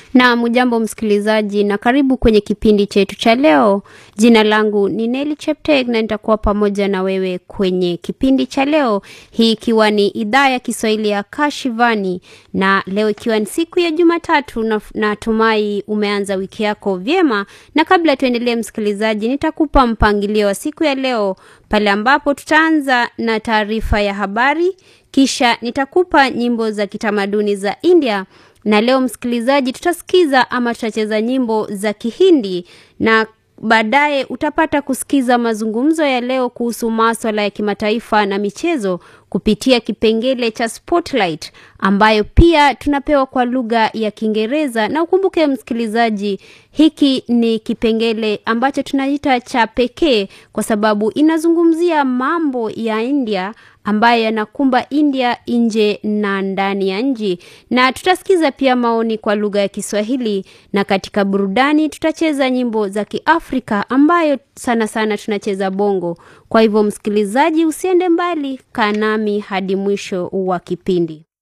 Na mujambo msikilizaji, na karibu kwenye kipindi chetu cha leo. Jina langu ni Neli Chepteg na nitakuwa pamoja na wewe kwenye kipindi cha leo, hii ikiwa ni idhaa ya Kiswahili ya Kashivani, na leo ikiwa ni siku ya Jumatatu, na natumai umeanza wiki yako vyema. Na kabla tuendelee, msikilizaji, nitakupa mpangilio wa siku ya leo pale ambapo tutaanza na taarifa ya habari, kisha nitakupa nyimbo za kitamaduni za India na leo msikilizaji, tutasikiza ama tutacheza nyimbo za Kihindi na baadaye utapata kusikiza mazungumzo ya leo kuhusu maswala ya kimataifa na michezo kupitia kipengele cha Spotlight ambayo pia tunapewa kwa lugha ya Kiingereza. Na ukumbuke msikilizaji, hiki ni kipengele ambacho tunaita cha pekee kwa sababu inazungumzia mambo ya India ambayo yanakumba India nje na ndani ya nchi, na tutasikiza pia maoni kwa lugha ya Kiswahili, na katika burudani tutacheza nyimbo za Kiafrika ambayo sana sana tunacheza bongo. Kwa hivyo msikilizaji, usiende mbali, kaa nami hadi mwisho wa kipindi.